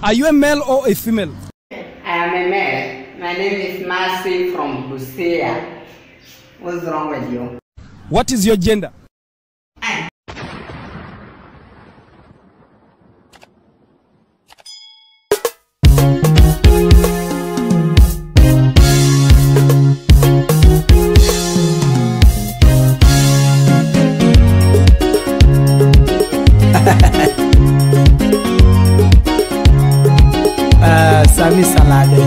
Are you a male or a female? I am a male. My name is Mercy from Busia. What's wrong with you? What is your gender? Uh, Sami Salade.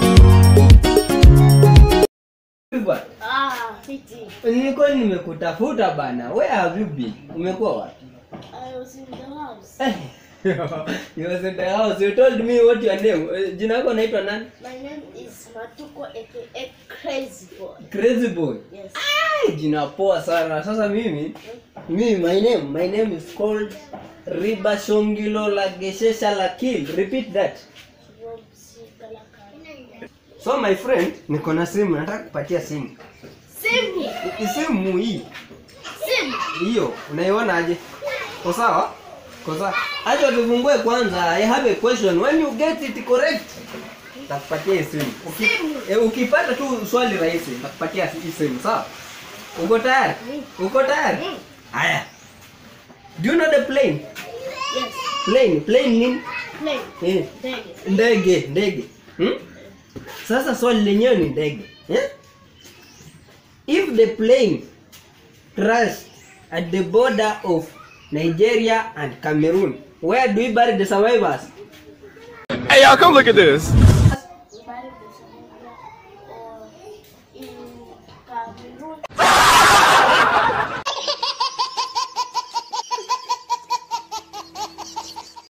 Ah, fiti. Nilikuwa nimekutafuta bana. Where have you been? Umekuwa wapi? I was in the house. Eh, you was in the house. You told me what your name. Eh, Jina lako naitwa nani? My name is Matuko aka Crazy Boy. Crazy boy. Yes. Ai, jina poa sana. Sasa mimi mimi my name my name is called Riba Shongilo Lageshesha Lakil. Repeat that. From Sikalaka. So my friend, niko na simu, nataka kupatia simu. Simu. Hii Simu hii. Simu. hiyo unaiona aje ko sawa ko sawa acha tufungue kwanza i have a question when you get it correct takupatia hii simu Uki, eh, ukipata tu swali rahisi takupatia hii simu sawa uko tayari uko tayari haya do you know the plane Yes. plane plane nini Plane. eh Ndege. ndege ndege hmm? sasa swali lenyewe ni ndege eh? if the plane crashed at the border of nigeria and cameroon where do we bury the survivors Hey, y'all, come look at this. Bari